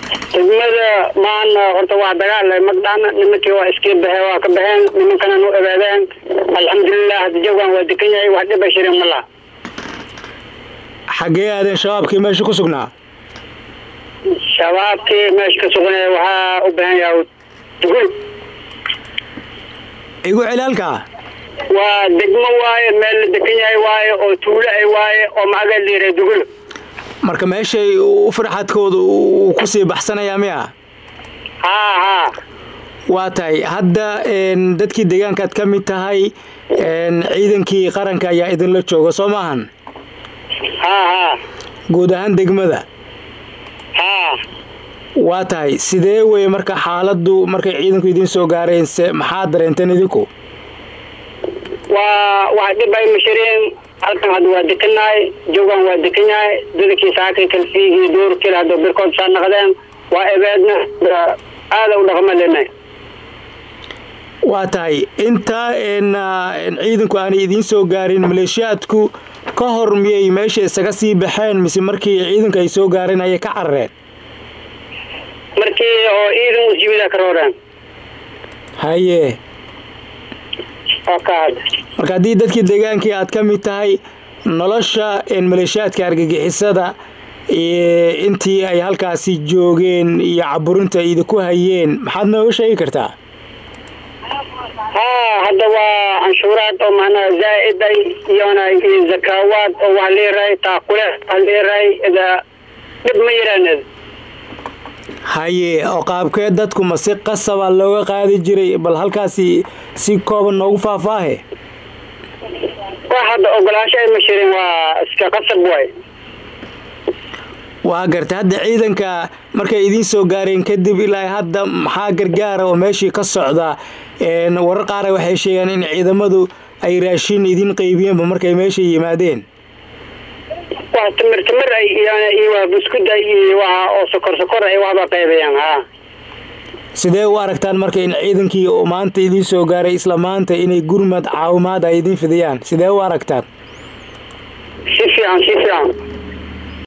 degmada maana horta waa dagaal magdhaan nimankii waa iskii bahe waa ka baxeen nimankana nu ebaadeen alxamdulilah hadda jawgan waa dekan yahay wax dhiba shirin ma laha xaggee aadeen shabaabkii meesha ku sugnaa shabaabkii meesha ka sugnay waxaa u baahan yahay dugul igu celaalka waa degmo waaye meel la dekan yahay waaye oo tuulo ay waaye oo macaga liira dugul marka meeshay u farxadkooda uu kusii baxsanayaa miya haa haa waa tahay hadda dadkii deegaankaad ka mid tahay ciidankii qaranka ayaa idinla jooga soo maahan haa haa guud ahaan degmada haa waa tahay sidee weye marka xaaladdu markay ciidanku idiin soo gaareen se maxaad dareenteen idinku waa wax dhib ay mashariin halkan hadda waa dekanahay joogan waa dekan yahay dadakii saakay kalfiigii doorkil hadda birkood saa naqdeen waa ebeedna aada u dhaqma lenay waa tahay intaa ciidanku aanay idiin soo gaarin maleeshiyaadku ka hor miyay meesha isaga sii baxeen mise markii ciidanku ay soo gaareen ayay ka carareen markii oo ciidan usjimida ka rooreen haye oo ka hadda marka haddii dadkii deegaankii aad ka mid tahay nolosha maleeshiyaadka argagixisada intii ay halkaasi joogeen iyo caburinta ay idinku hayeen maxaad nooga sheegi kartaa haa hadda waa canshuuraad oo macnaha zaa-iday iyona zakaawaad oo wax leerahay taaqule wax leerahay ida dhib ma yiraaned haye oo qaabkee dadku ma si qasaba looga qaadi jiray bal halkaasi si kooban noogu faahfaahe wax hadda ogolaansho ay ma shirin waa iska qasab waay waa gartay hadda ciidanka markay idiin soo gaareen kadib ilaa hadda maxaa gargaara oo meeshii ka socda warar qaara waxay sheegaan in ciidamadu ay raashin idiin qaybiyeenba markay meesha yimaadeen waa timir timir ay iyo waa buskud ay iyo waa oo sokor sokor ay waxba qaybayaan haa sidee u aragtaan marka in ciidankii oo maanta idiin soo gaaray isla maanta inay gurmad caawimaad ay idiin fidiyaan sidee u aragtaan si fiican si fiican